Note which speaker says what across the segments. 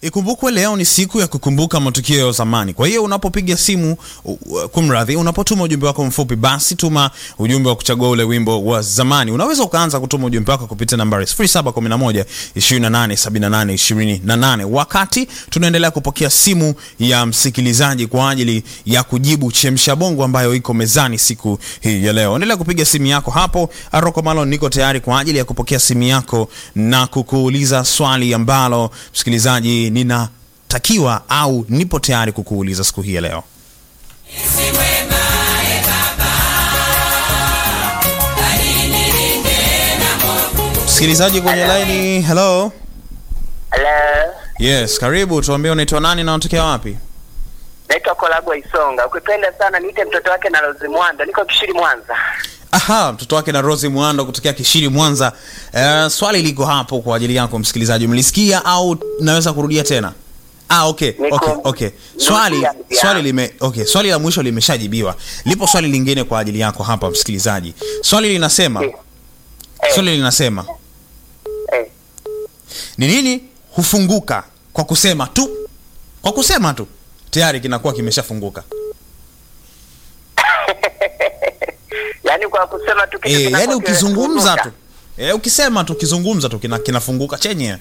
Speaker 1: Ikumbukwe leo ni siku ya kukumbuka matukio ya zamani. Kwa hiyo unapopiga simu, u- u- kumradhi, unapotuma ujumbe wako mfupi, basi tuma ujumbe wa kuchagua ule wimbo wa zamani. Unaweza ukaanza kutuma ujumbe wako kupitia nambari 0711 28 78 28, wakati tunaendelea kupokea simu ya msikilizaji kwa ajili ya kujibu chemsha bongo ambayo iko mezani siku hii ya leo. Endelea kupiga simu yako hapo. Aroko Malon, niko tayari kwa ajili ya kupokea simu yako na kukuuliza swali ambalo msikilizaji ninatakiwa au nipo tayari kukuuliza siku hii ya leo. Msikilizaji kwenye laini, hello.
Speaker 2: Hello.
Speaker 1: Yes, karibu. Tuambie unaitwa nani na unatokea wapi?
Speaker 2: Naitwa Kolagwa Isonga. Ukipenda sana niite mtoto wake na Rose Mwanda. Niko Kishiri Mwanza.
Speaker 1: Aha, mtoto wake na Rose Mwando kutokea Kishiri Mwanza. Uh, swali liko hapo kwa ajili yako msikilizaji, umelisikia au naweza kurudia tena? Ah, okay,
Speaker 2: Niko-
Speaker 1: okay, okay. Swali
Speaker 2: Nimesikia.
Speaker 1: swali lime okay, swali la mwisho limeshajibiwa. Lipo swali lingine kwa ajili yako hapa msikilizaji. Swali linasema,
Speaker 2: Eh,
Speaker 1: swali linasema
Speaker 2: eh.
Speaker 1: ni nini hufunguka kwa kusema tu? Kwa kusema tu tayari kinakuwa kimeshafunguka.
Speaker 2: Yaani kwa kusema tu kitu
Speaker 1: Eh,
Speaker 2: kinakuwa
Speaker 1: yani ukizungumza
Speaker 2: kimefunguka.
Speaker 1: tu. Eh, ukisema tu ukizungumza tu kina, kinafunguka chenyewe.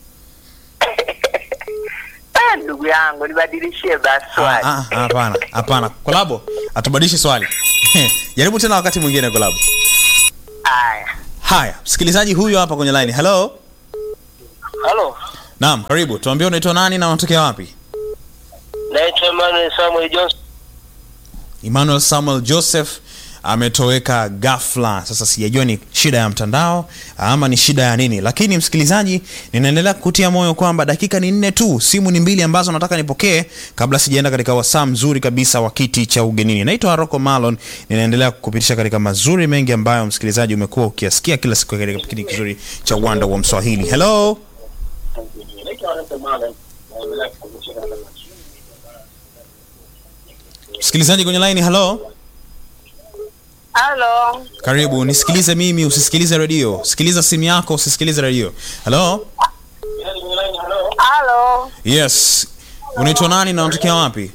Speaker 2: Ah, ndugu yangu nibadilishie basi
Speaker 1: Ah,
Speaker 2: swali.
Speaker 1: ah, Hapana, hapana. Kolabo, atubadilishe swali. Jaribu tena wakati mwingine Kolabo.
Speaker 2: Haya.
Speaker 1: Haya, msikilizaji huyu hapa kwenye line. Hello.
Speaker 3: Halo,
Speaker 1: Naam, karibu. Tuambie unaitwa nani na unatokea wapi?
Speaker 3: naitwa Emmanuel Samuel Johnson.
Speaker 1: Emmanuel Samuel Joseph ametoweka ghafla. Sasa sijajua ni shida ya mtandao ama ni shida ya nini, lakini msikilizaji, ninaendelea kukutia moyo kwamba dakika ni nne tu, simu ni mbili ambazo nataka nipokee kabla sijaenda katika wasaa mzuri kabisa wa kiti cha ugenini. Naitwa Rocco Malon, ninaendelea kukupitisha katika mazuri mengi ambayo msikilizaji umekuwa ukiyasikia kila siku katika kipindi kizuri cha uwanda wa Mswahili. Hello. Msikilizaji kwenye line, hello.
Speaker 4: Halo,
Speaker 1: Karibu, nisikilize mimi, usisikilize redio. Sikiliza simu yako, usisikilize redio. Hello?
Speaker 4: halo,
Speaker 1: Yes. Unaitwa nani na unatokea wapi?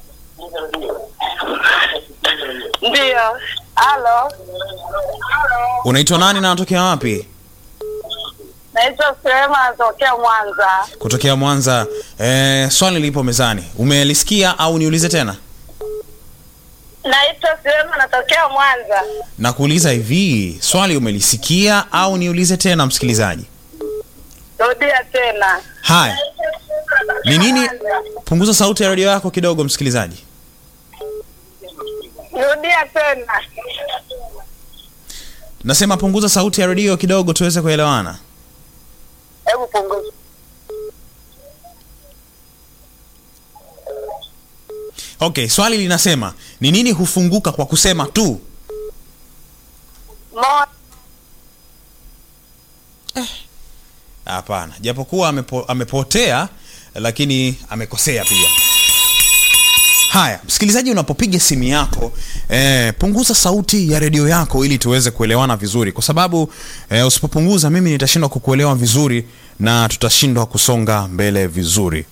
Speaker 4: ndio. Halo,
Speaker 1: Unaitwa nani na unatokea wapi?
Speaker 4: naitwa Sehema, natokea Mwanza.
Speaker 1: Kutokea Mwanza. Eh, swali lipo mezani. Umelisikia au niulize tena?
Speaker 4: Naitwa Sehema, natokea Mwanza.
Speaker 1: Na kuuliza hivi, swali umelisikia au niulize tena msikilizaji?
Speaker 4: Rudia tena.
Speaker 1: Haya. Ni nini? Punguza sauti ya redio yako kidogo msikilizaji.
Speaker 4: Rudia tena.
Speaker 1: Nasema punguza sauti ya redio kidogo tuweze kuelewana.
Speaker 4: Hebu punguza.
Speaker 1: Okay, swali linasema ni nini hufunguka kwa kusema tu?
Speaker 4: Mo,
Speaker 1: Hapana, japokuwa amepo, amepotea lakini amekosea pia. Haya, msikilizaji, unapopiga simu yako eh, punguza sauti ya redio yako ili tuweze kuelewana vizuri, kwa sababu eh, usipopunguza mimi nitashindwa kukuelewa vizuri na tutashindwa kusonga mbele vizuri.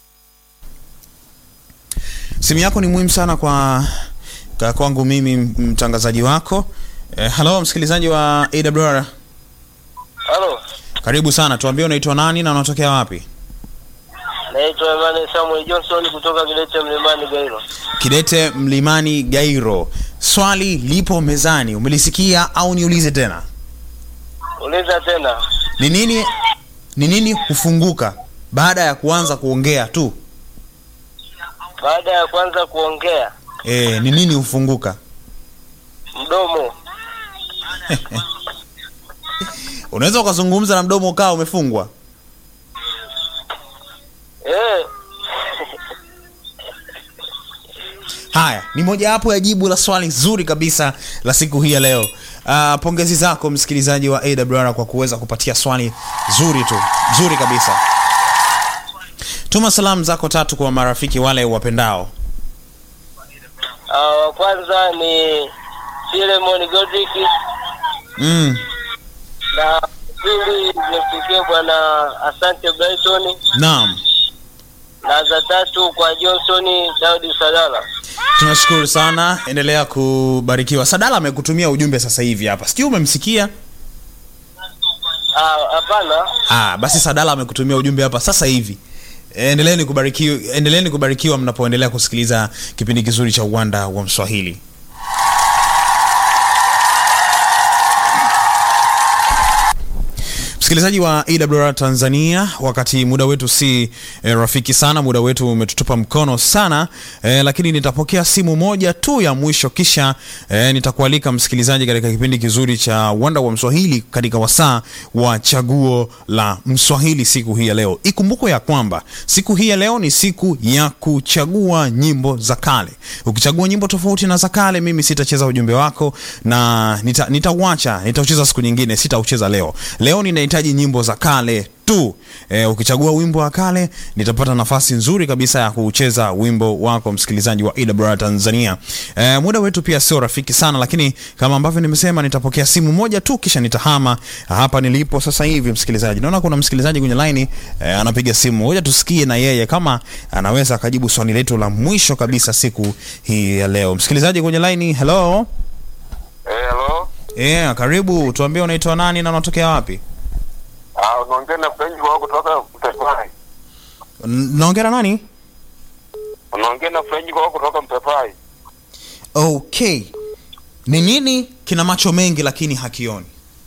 Speaker 1: Simu yako ni muhimu sana kwa, kwa kwangu mimi mtangazaji wako. Eh, halo msikilizaji wa AWR,
Speaker 3: Halo,
Speaker 1: karibu sana, tuambie unaitwa nani na unatokea wapi?
Speaker 3: naitwa Emmanuel Samuel Johnson kutoka Kidete Mlimani Gairo.
Speaker 1: Kidete Mlimani Gairo. Swali lipo mezani, umelisikia au niulize tena?
Speaker 3: Uliza tena.
Speaker 1: Ni nini ni nini hufunguka baada ya kuanza kuongea tu?
Speaker 3: Baada ya kwanza kuongea,
Speaker 1: E, ni nini hufunguka?
Speaker 3: mdomo.
Speaker 1: Unaweza ukazungumza na mdomo ukawa umefungwa?
Speaker 3: Eh,
Speaker 1: Haya, ni mojawapo ya jibu la swali zuri kabisa la siku hii ya leo. Uh, pongezi zako msikilizaji wa AWR kwa kuweza kupatia swali zuri tu, zuri kabisa. Tuma salamu zako tatu kwa marafiki wale wapendao.
Speaker 3: ah, wa kwanza ni Filemon Godrick
Speaker 1: Mm,
Speaker 3: na pili nimfikie bwana Asante Brighton
Speaker 1: naam.
Speaker 3: na za tatu kwa Johnson Daudi Sadala.
Speaker 1: tunashukuru sana endelea kubarikiwa sadala amekutumia ujumbe sasa hivi hapa sijui umemsikia
Speaker 3: Ah, hapana.
Speaker 1: ah, basi sadala amekutumia ujumbe hapa sasa hivi endeleeni kubarikiwa endeleeni kubarikiwa mnapoendelea kusikiliza kipindi kizuri cha uwanda wa mswahili msikilizaji wa awr tanzania wakati muda wetu si e, rafiki sana muda wetu umetutupa mkono sana e, lakini nitapokea simu moja tu ya mwisho kisha e, nitakualika msikilizaji katika kipindi kizuri cha uwanda wa mswahili katika wasaa wa chaguo la mswahili siku hii ya leo ikumbukwe ya kwamba siku hii ya leo ni siku ya kuchagua nyimbo za kale ukichagua nyimbo tofauti na za kale mimi sitacheza ujumbe wako na nita- nitauacha nitaucheza siku nyingine sitaucheza leo leo ninahitaji nyimbo za kale tu e, ukichagua wimbo wa kale nitapata nafasi nzuri kabisa ya kucheza wimbo wako msikilizaji wa EWR Tanzania e, muda wetu pia sio rafiki sana lakini kama ambavyo nimesema nitapokea simu moja tu kisha nitahama hapa nilipo sasa hivi msikilizaji naona kuna msikilizaji kwenye laini e, anapiga simu ngoja tusikie na yeye kama anaweza akajibu swali letu la mwisho kabisa siku hii ya leo msikilizaji kwenye laini hello
Speaker 5: Eh, hello.
Speaker 1: yeah, karibu tuambie unaitwa nani na unatokea wapi
Speaker 5: Ah, unaongea na French wao kutoka Mpepai.
Speaker 1: N- naongea na nani
Speaker 5: Unaongea na French wao kutoka Mpepai.
Speaker 1: okay ni nini kina macho mengi lakini hakioni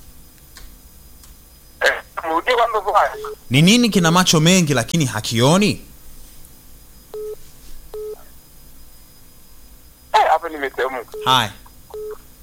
Speaker 5: Eh, mrudie kwa Mpepai.
Speaker 1: ni nini kina macho mengi lakini hakioni
Speaker 5: Eh, hapa nimesehemu.
Speaker 1: haya